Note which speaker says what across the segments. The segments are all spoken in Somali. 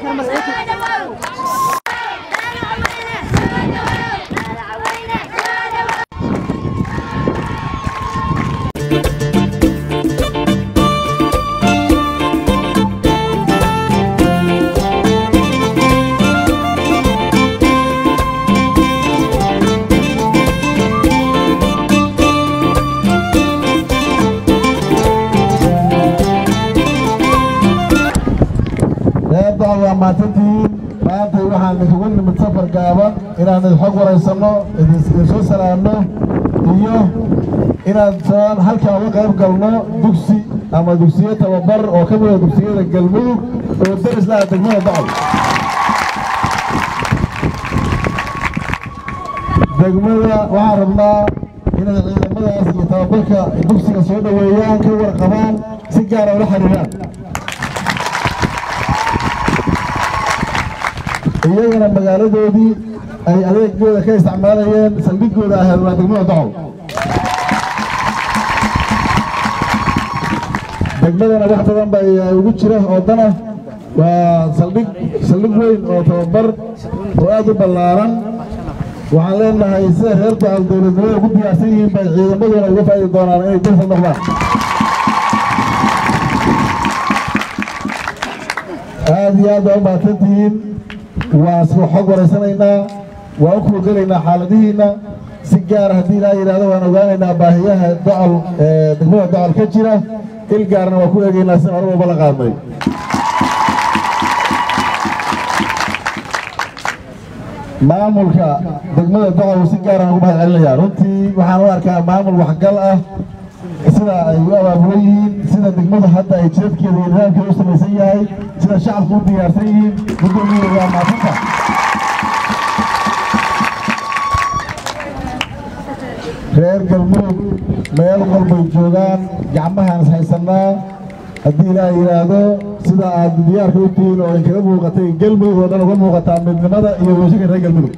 Speaker 1: reerdaa waa maatantihiin maanta waxaan idinkugu nimid safar gaaban inaan idin xog waraysanno idin soo salaamno iyo inaan saan halkaa uga qayb galno dugsi ama dugsiyo tababar oo ka mida dugsiyada galmudug oo daris laha degmada bacol degmada waxaan rabnaa inay ciidamadaas iyo tababarka dugsiga soo dhoweeyaan ka warqabaan si gaara ula xiriiraan iyagana magaaladoodii ay adeegooda ka isticmaalayeen saldhigooda ahayd waa degmada docol degmadana wax badan ba ugu jira oo dana waa saldhig saldhig weyn oo tababar oo aad u ballaaran waxaan leenahay sida reer docol dowladnimada ugu diyaarsan yihiin bay ciidamaduna uga faa'idi doonaan inay dalka noqdaan aad iyo aad baa u mahadsantihiin waa isku xog waraysanaynaa waa u kuurgalaynaa xaaladihiinna si gaara haddii ilaa yidhaahdo waan ogaanaynaa baahiyaha docol degmada docol ka jira il gaarna waa ku eegaynaa si hore walba la qaadnay maamulka degmada docol si gaaraan ugu mahad celinayaa runtii waxaan u arkaa maamul waxgal ah sida ay u abaabulan yihiin sida degmada hadda ay jidadkeeda iyo nidaamkeeda u samaysan yahay sida shacabku u diyaarsan yihiin gudoomiye waa maadinta reer galmudug meel walbay joogaan gacmahaan is haysannaa haddii ilaaha yidhaahdo sida aad diyaarka u tihiin oo inkaga muuqatay galmudug oo dhan uga muuqataa midnimada iyo weeshinka reer galmudug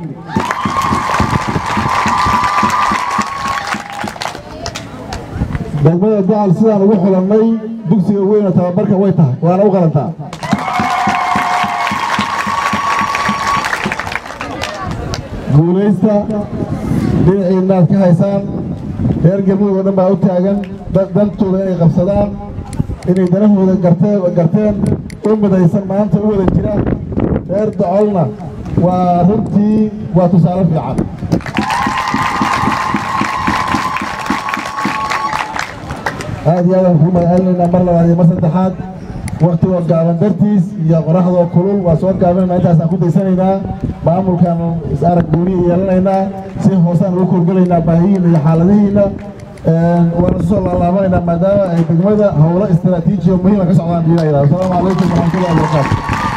Speaker 1: degmada dacal sidaan ugu xulannay dugsiga weyna tababarka way tahay waana u qalantaa guulaysta dhinaciinna aad ka haysaan reer galmudug oo dhan baa u taagan dantooda inay qabsadaan inay danahooda garteen garteen u midaysan maanta u wada jira reer dacolna waa runtii waa tusaale fiican aad iyo aadaan kuu magacalinaynaa mar labaad iyo mar saddexaad waktigoo gaaban dartiis iyo qoraxdoo kulul waa soo gaabinaynaa intaasaan ku daysanaynaa maamulkaan is arag gooniya yeelanaynaa si hoosaan ugu korgelaynaa baahiyiina iyo xaaladihiina waana soo laalaabanaynaa maadaama ay degmada howlo istiraatiijiya muhiima ka socdaan diina yidhahdo asalaamu calaykum waraxmatullahi wabarakaatu